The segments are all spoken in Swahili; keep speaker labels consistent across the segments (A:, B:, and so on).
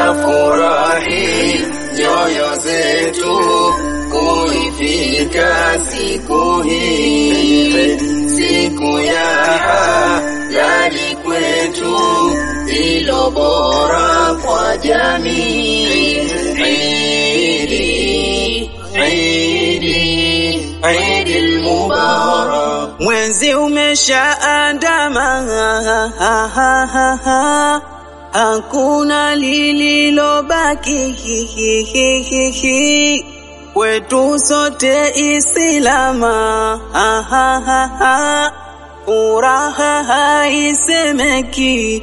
A: zafurahi nyoyo zetu kuifika siku hii, siku ya halali kwetu, ilo bora kwa jamii. Idi, Idi, Idi al-Mubarak.
B: Mwezi umeshaandama, hakuna lililobaki kwetu sote Islama, furaha haisemeki.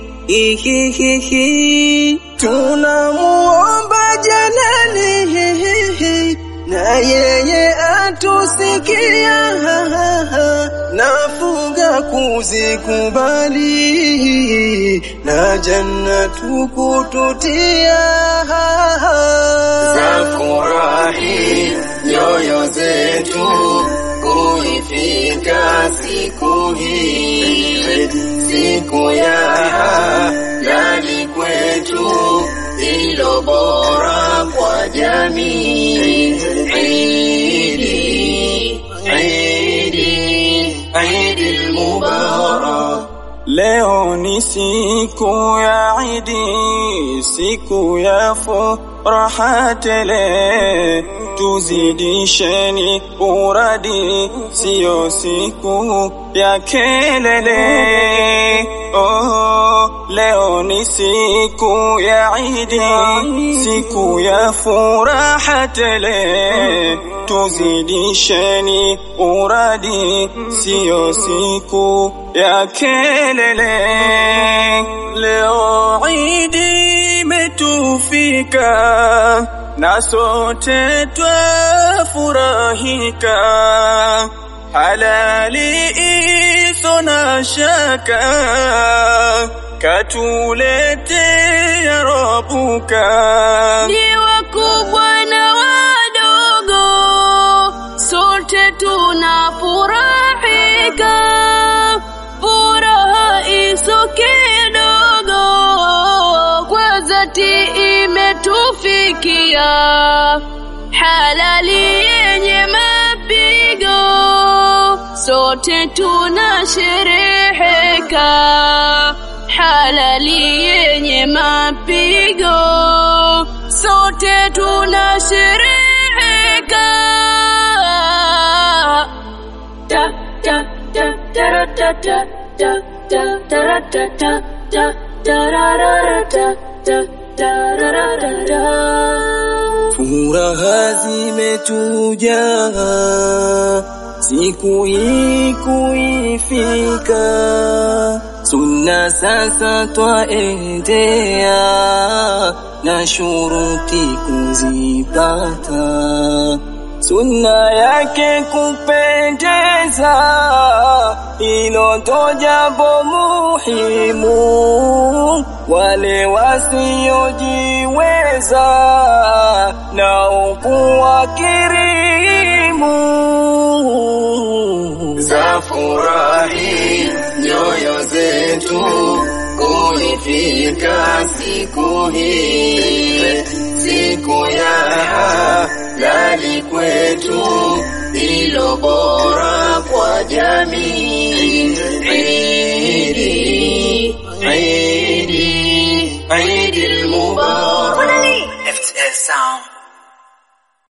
B: Tunamuomba Jalali na yeye atusikia, nafunga kuzikubali na janna tukututia.
A: Zafurahi nyoyo zetu kuifika siku hii, siku ya halali kwetu, ilo bora kwa jamii. Idi, Idi, Idi al-Mubarak.
B: Leo ni siku ya Idi, siku ya furaha tele, tuzidisheni uradi, siyo siku ya kelele. Oh, leo ni siku ya Idi, siku ya furaha tele, tuzidisheni uradi, siyo siku ya kelele. Leo Idi imetufika na sote twafurahika, halali iso na shaka, katuletea Rabuka.
C: ni wakubwa na wadogo, sote tunafurahika, furaha iso kidogo, kwa dhati imetufikia, halali yenye mapigo, sote tunashereheka, halali yenye mapigo, sote tunashereheka. Ta ta ta ta ta ta ta ta ta ta ta ta tararara ta ta tararara ta.
B: Furaha zimetuja siku hii kuifika, sunna sasa twaendea na shuruti kuzipata, sunna yake kupendeza, hilo ndo jambo muhimu. Wale wasiojiweza nao kuwakirimu.
A: Zafurahi nyoyo zetu kuifika siku hii, siku ya halali kwetu, ilo bora kwa jamii. Idi, Idi, Idi al-Mubarak.
D: FTL Sound.